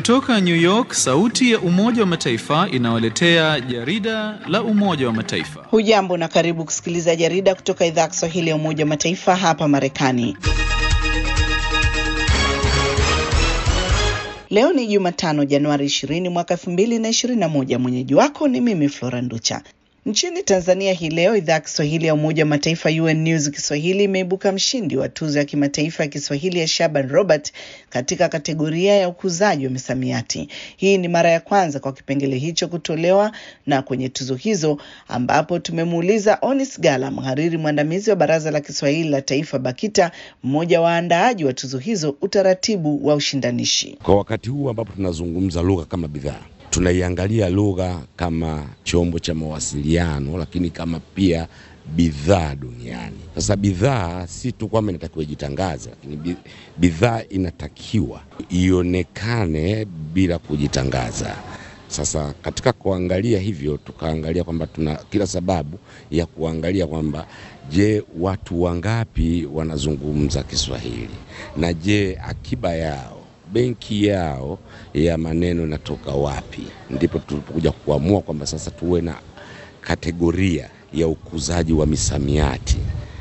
Kutoka New York, sauti ya Umoja wa Mataifa inawaletea jarida la Umoja wa Mataifa. Hujambo na karibu kusikiliza jarida kutoka idhaa ya Kiswahili ya Umoja wa Mataifa hapa Marekani. Leo ni Jumatano, Januari 20 mwaka 2021. Mwenyeji wako ni mimi Flora Nducha. Nchini Tanzania hii leo idhaa ya Kiswahili ya Umoja wa Mataifa UN News Kiswahili imeibuka mshindi wa tuzo ya kimataifa ya Kiswahili ya Shaban Robert katika kategoria ya ukuzaji wa misamiati. Hii ni mara ya kwanza kwa kipengele hicho kutolewa, na kwenye tuzo hizo ambapo tumemuuliza Onis Gala, mhariri mwandamizi wa Baraza la Kiswahili la Taifa BAKITA, mmoja wa waandaaji wa tuzo hizo, utaratibu wa ushindanishi. Kwa wakati huu ambapo tunazungumza lugha kama bidhaa tunaiangalia lugha kama chombo cha mawasiliano, lakini kama pia bidhaa duniani. Sasa bidhaa si tu kwamba inatakiwa ijitangaze, lakini bidhaa inatakiwa ionekane bila kujitangaza. Sasa katika kuangalia hivyo, tukaangalia kwamba tuna kila sababu ya kuangalia kwamba je, watu wangapi wanazungumza Kiswahili na je, akiba yao benki yao ya maneno inatoka wapi? Ndipo tulipokuja kuamua kwamba sasa tuwe na kategoria ya ukuzaji wa misamiati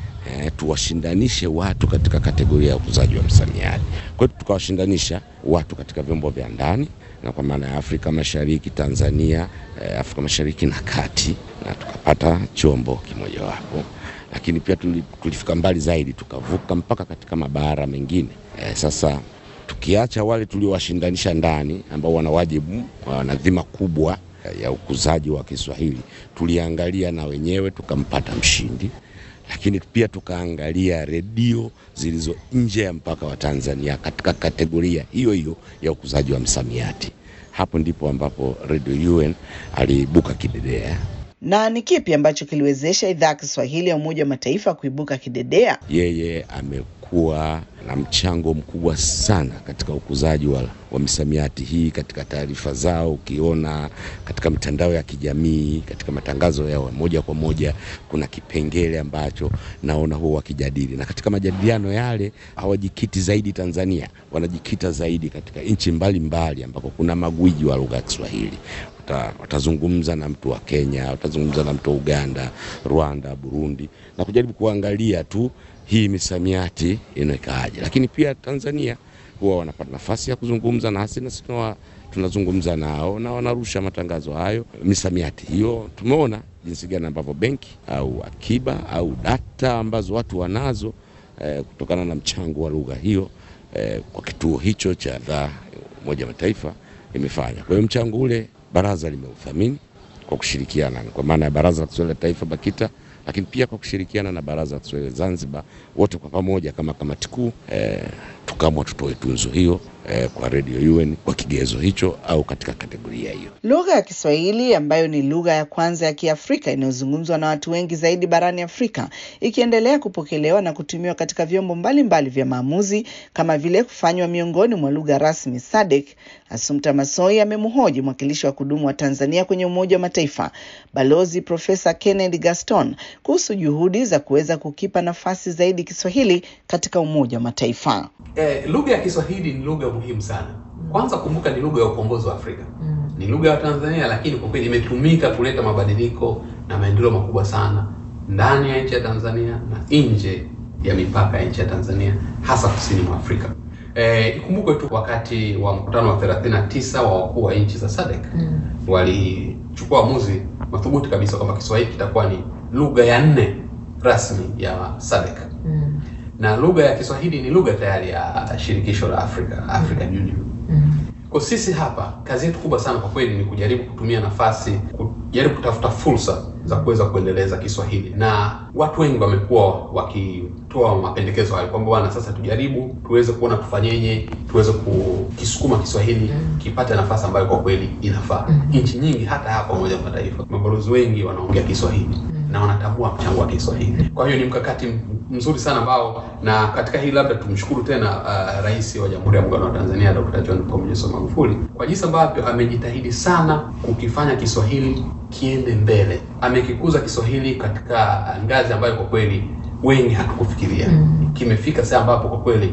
e, tuwashindanishe watu katika kategoria ya ukuzaji wa misamiati. Kwa hiyo tukawashindanisha watu katika vyombo vya ndani na kwa maana ya Afrika Mashariki, Tanzania, e, Afrika Mashariki na Kati, na tukapata chombo kimojawapo, lakini pia tulifika mbali zaidi, tukavuka mpaka katika mabara mengine e, sasa tukiacha wale tuliowashindanisha ndani ambao wana wajibu wana dhima kubwa ya ukuzaji wa Kiswahili, tuliangalia na wenyewe tukampata mshindi, lakini pia tukaangalia redio zilizo nje ya mpaka wa Tanzania katika kategoria hiyo hiyo ya ukuzaji wa msamiati. Hapo ndipo ambapo Radio UN aliibuka kidedea. Na ni kipi ambacho kiliwezesha idhaa ya Kiswahili ya Umoja wa Mataifa kuibuka kidedea? Yeye amekuwa na mchango mkubwa sana katika ukuzaji wa, wa misamiati hii katika taarifa zao. Ukiona katika mitandao ya kijamii, katika matangazo yao moja kwa moja, kuna kipengele ambacho naona huwa wakijadili, na katika majadiliano yale hawajikiti zaidi Tanzania, wanajikita zaidi katika nchi mbalimbali ambako kuna magwiji wa lugha ya Kiswahili watazungumza na mtu wa Kenya, watazungumza na mtu wa Uganda, Rwanda, Burundi na kujaribu kuangalia tu hii misamiati inakaaje. Lakini pia Tanzania huwa wanapata nafasi ya kuzungumza nasi na sisi tunazungumza nao na wanarusha matangazo hayo, misamiati hiyo. Tumeona jinsi gani ambavyo benki au akiba au data ambazo watu wanazo eh, kutokana na mchango wa lugha hiyo eh, kwa kituo hicho cha idhaa Umoja wa Mataifa imefanya. Kwa hiyo mchango ule baraza limeuthamini kwa kushirikiana kwa maana ya Baraza la Kiswahili la Taifa BAKITA, lakini pia kwa kushirikiana na Baraza la Kiswahili Zanzibar, wote kwa pamoja kama kamati kuu eh, tukamwa tutoe tunzo hiyo eh, kwa Radio UN kwa kigezo hicho au katika kategoria hiyo. Lugha ya Kiswahili ambayo ni lugha ya kwanza ya Kiafrika inayozungumzwa na watu wengi zaidi barani Afrika, ikiendelea kupokelewa na kutumiwa katika vyombo mbalimbali vya maamuzi kama vile kufanywa miongoni mwa lugha rasmi SADC. Assumpta Massoi amemhoji mwakilishi wa kudumu wa Tanzania kwenye Umoja wa Mataifa Balozi Profesa Kennedy Gaston kuhusu juhudi za kuweza kukipa nafasi zaidi Kiswahili katika Umoja wa Mataifa. Eh, lugha ya Kiswahili ni lugha muhimu sana. Kwanza kumbuka, ni lugha ya ukombozi wa Afrika mm. Ni lugha ya Tanzania, lakini kwa kweli imetumika kuleta mabadiliko na maendeleo makubwa sana ndani ya nchi ya Tanzania na nje ya mipaka ya nchi ya Tanzania, hasa kusini mwa Afrika. Eh, ikumbukwe tu wakati wa mkutano wa 39 wa wakuu wa nchi za SADC mm. walichukua uamuzi madhubuti kabisa kwamba Kiswahili kitakuwa ni lugha ya nne rasmi ya SADC mm. na lugha ya Kiswahili ni lugha tayari ya shirikisho la Afrika, African Union mm. Kwa sisi hapa kazi yetu kubwa sana kwa kweli ni kujaribu kutumia nafasi, kujaribu kutafuta fursa za kuweza kuendeleza Kiswahili, na watu wengi wamekuwa wakitoa mapendekezo hayo kwamba bwana, sasa tujaribu tuweze kuona tufanyeje, tuweze kukisukuma Kiswahili kipate nafasi ambayo kwa kweli inafaa. Nchi nyingi hata hapa Umoja wa Mataifa mabalozi wengi wanaongea Kiswahili na wanatambua mchango wa Kiswahili. Kwa hiyo ni mkakati mzuri sana ambao, na katika hili labda tumshukuru tena uh, Rais wa Jamhuri ya Muungano wa Tanzania Dr. John Pombe Joseph Magufuli kwa jinsi ambavyo amejitahidi sana kukifanya Kiswahili kiende mbele. Amekikuza Kiswahili katika ngazi ambayo kwa kweli wengi hatukufikiria. Mm. Kimefika sasa ambapo kwa kweli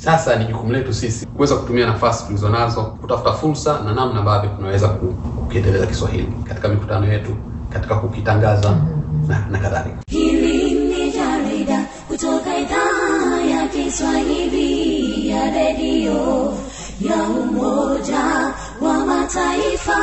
Sasa ni jukumu letu sisi kuweza kutumia nafasi tulizonazo kutafuta fursa na namna ambavyo tunaweza kukiendeleza Kiswahili katika mikutano yetu, katika kukitangaza na, na kadhalika. Hili ni jarida kutoka idhaa ya Kiswahili ya redio ya Umoja wa Mataifa.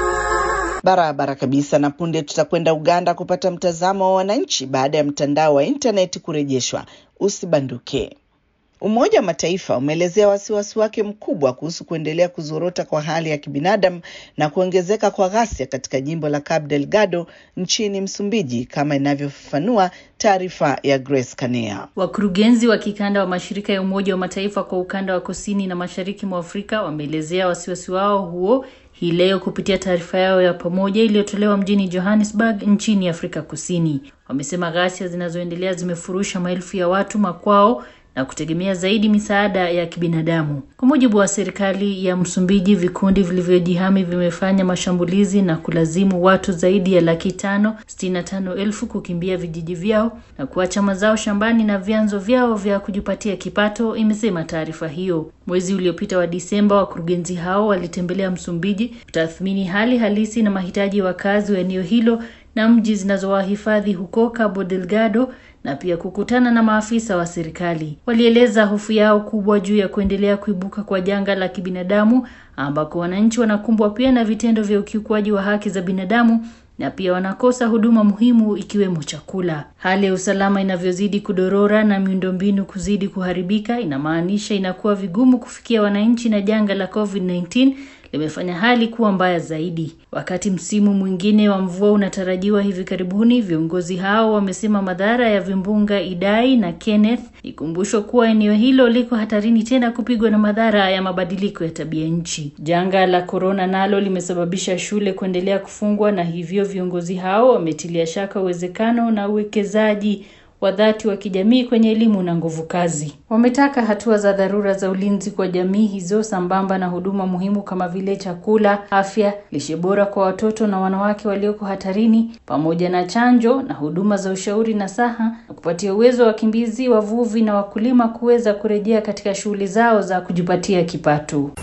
Barabara kabisa. Na punde tutakwenda Uganda kupata mtazamo wa wananchi baada ya mtandao wa intaneti kurejeshwa. Usibanduke. Umoja wa Mataifa umeelezea wasiwasi wake mkubwa kuhusu kuendelea kuzorota kwa hali ya kibinadamu na kuongezeka kwa ghasia katika jimbo la Cabo Delgado nchini Msumbiji, kama inavyofafanua taarifa ya Grace Kanea. Wakurugenzi wa kikanda wa mashirika ya Umoja wa Mataifa kwa ukanda wa kusini na mashariki mwa Afrika wameelezea wasiwasi wao huo hii leo kupitia taarifa yao ya pamoja iliyotolewa mjini Johannesburg nchini Afrika Kusini. Wamesema ghasia zinazoendelea zimefurusha maelfu ya watu makwao na kutegemea zaidi misaada ya kibinadamu. Kwa mujibu wa serikali ya Msumbiji, vikundi vilivyojihami vimefanya mashambulizi na kulazimu watu zaidi ya laki tano sitini na tano elfu kukimbia vijiji vyao na kuacha mazao shambani na vyanzo vyao vya kujipatia kipato, imesema taarifa hiyo. Mwezi uliopita wa Disemba, wakurugenzi hao walitembelea Msumbiji kutathmini hali halisi na mahitaji ya wakazi wa eneo hilo na mji zinazowahifadhi huko Cabo Delgado na pia kukutana na maafisa wa serikali. Walieleza hofu yao kubwa juu ya kuendelea kuibuka kwa janga la kibinadamu ambako wananchi wanakumbwa pia na vitendo vya ukiukwaji wa haki za binadamu na pia wanakosa huduma muhimu ikiwemo chakula. Hali ya usalama inavyozidi kudorora na miundombinu kuzidi kuharibika, inamaanisha inakuwa vigumu kufikia wananchi na janga la COVID-19 limefanya hali kuwa mbaya zaidi. Wakati msimu mwingine wa mvua unatarajiwa hivi karibuni, viongozi hao wamesema madhara ya vimbunga Idai na Kenneth ikumbushwa kuwa eneo hilo liko hatarini tena kupigwa na madhara ya mabadiliko ya tabia nchi. Janga la korona nalo limesababisha shule kuendelea kufungwa, na hivyo viongozi hao wametilia shaka uwezekano na uwekezaji wa dhati wa kijamii kwenye elimu na nguvu kazi. Wametaka hatua za dharura za ulinzi kwa jamii hizo sambamba na huduma muhimu kama vile chakula, afya, lishe bora kwa watoto na wanawake walioko hatarini, pamoja na chanjo na huduma za ushauri na saha, na kupatia uwezo wa wakimbizi, wavuvi na wakulima kuweza kurejea katika shughuli zao za kujipatia kipato.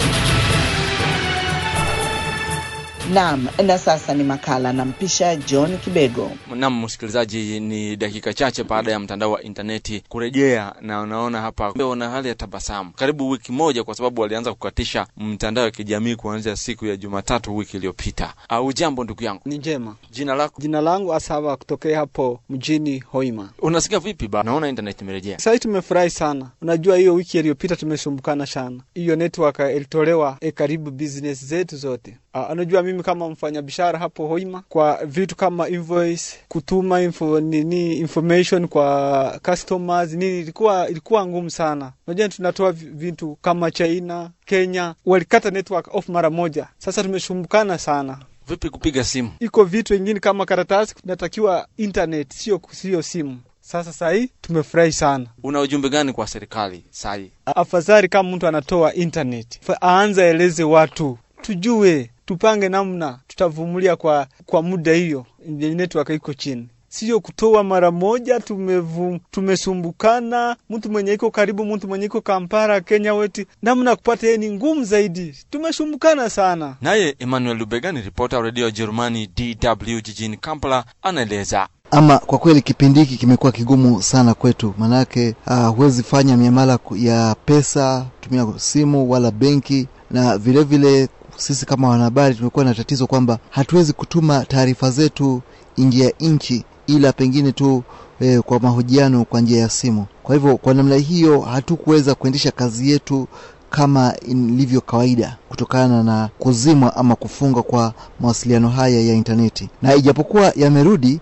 Naam, na sasa ni makala nampisha John Kibego. Naam, msikilizaji, ni dakika chache baada ya mtandao wa intaneti kurejea, na unaona hapa wana hali ya tabasamu karibu wiki moja, kwa sababu walianza kukatisha mtandao wa kijamii kuanzia siku ya Jumatatu wiki iliyopita. Au jambo ndugu yangu, Ni njema. jina lako Jina langu Asaba kutokea hapo mjini Hoima. unasikia vipi? Ba, naona internet imerejea. Sasa tumefurahi sana. Unajua hiyo wiki iliyopita tumesumbukana sana. Hiyo network ilitolewa e, karibu business zetu zote. Uh, unajua mimi kama mfanyabiashara hapo Hoima, kwa vitu kama invoice, kutuma info, nini information kwa customers nini, ilikuwa ilikuwa ngumu sana. Unajua tunatoa vi- vitu kama China, Kenya, walikata network off mara moja. Sasa tumesumbukana sana. Vipi kupiga simu? iko vitu vingine kama karatasi tunatakiwa internet, sio sio simu. Sasa sahii tumefurahi sana. Una ujumbe gani kwa serikali sai? Afadhali kama mtu anatoa internet Fa- aanze aeleze watu, tujue tupange namna tutavumilia kwa kwa muda hiyo yenye network iko chini, sio kutoa mara moja. Tumevu, tumesumbukana. Mtu mwenye iko karibu, mtu mwenye iko Kampala, Kenya wetu, namna ya kupata yeye ni ngumu zaidi. Tumesumbukana sana. Naye Emmanuel Lubega ni ripota wa redio ya Jerumani DW jijini Kampala, anaeleza. Ama kwa kweli kipindi hiki kimekuwa kigumu sana kwetu, maanake uh, huwezi fanya miamala ku- ya pesa tumia simu wala benki, na vilevile vile, sisi kama wanahabari tumekuwa na tatizo kwamba hatuwezi kutuma taarifa zetu nje ya nchi, ila pengine tu eh, kwa mahojiano kwa njia ya simu. Kwa hivyo kwa namna hiyo hatukuweza kuendesha kazi yetu kama ilivyo kawaida kutokana na kuzimwa ama kufunga kwa mawasiliano haya ya intaneti, na ijapokuwa yamerudi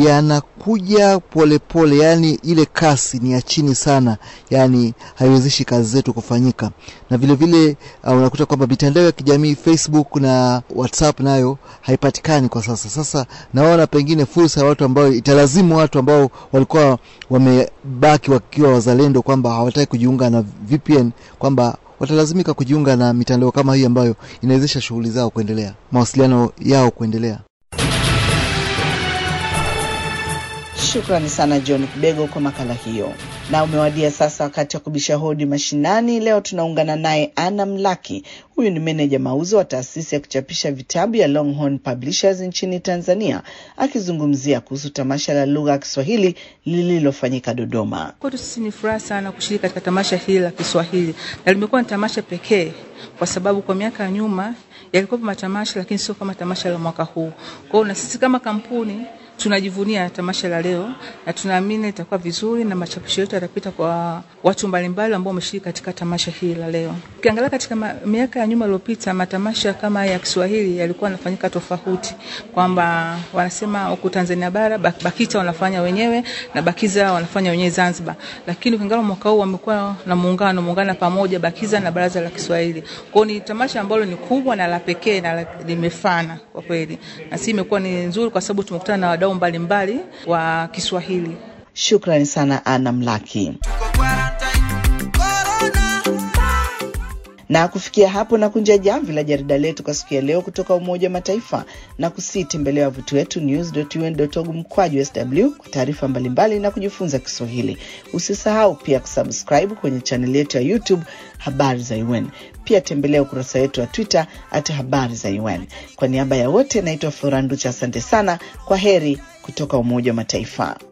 yanakuja polepole, yani ile kasi ni ya chini sana, yani haiwezeshi kazi zetu kufanyika. Na vile vile uh, unakuta kwamba mitandao ya kijamii Facebook na WhatsApp nayo haipatikani kwa sasa. Sasa naona pengine fursa ya watu ambao italazimu watu ambao walikuwa wamebaki wakiwa wazalendo kwamba hawataki kujiunga na VPN kwamba watalazimika kujiunga na mitandao kama hii ambayo inawezesha shughuli zao kuendelea, mawasiliano yao kuendelea. Shukrani sana John Kibego kwa makala hiyo. Na umewadia sasa wakati wa kubisha hodi mashinani. Leo tunaungana naye Anna Mlaki. Huyu ni meneja mauzo wa taasisi ya kuchapisha vitabu ya Longhorn Publishers nchini Tanzania, akizungumzia kuhusu tamasha la lugha ya Kiswahili lililofanyika Dodoma. Kwetu sisi ni furaha sana kushiriki katika tamasha hili la Kiswahili, na limekuwa ni tamasha pekee kwa sababu kwa miaka ya nyuma yalikuwa matamasha, lakini sio kama tamasha la mwaka huu. Kwa hiyo na sisi kama kampuni tunajivunia tamasha la leo na tunaamini itakuwa vizuri na machapisho yetu yatapita kwa watu mbalimbali ambao wameshiriki katika tamasha hili la leo. Ukiangalia katika ma, miaka ya nyuma iliyopita, matamasha kama ya Kiswahili yalikuwa yanafanyika tofauti, kwamba wanasema huku Tanzania bara BAKITA wanafanya wenyewe na BAKIZA wanafanya wenyewe Zanzibar, lakini ukiangalia mwaka huu wamekuwa na muungano muungana pamoja BAKIZA na Baraza la Kiswahili. Kwa hiyo ni tamasha ambalo ni kubwa na la pekee na limefana kwa kweli, na si imekuwa ni nzuri kwa sababu tumekutana na wadau mbalimbali wa Kiswahili. Shukrani sana Ana Mlaki. Na kufikia hapo na kunja jamvi la jarida letu kwa siku ya leo kutoka Umoja wa Mataifa na kusii tembelea wavuti wetu news.un.org mkwaju sw kwa taarifa mbalimbali na kujifunza Kiswahili. Usisahau pia kusubscribe kwenye chaneli yetu ya YouTube Habari za UN. Pia tembelea ukurasa wetu wa Twitter at Habari za UN. Kwa niaba ya wote, naitwa Floranducha, asante sana. Kwa heri kutoka Umoja wa Mataifa.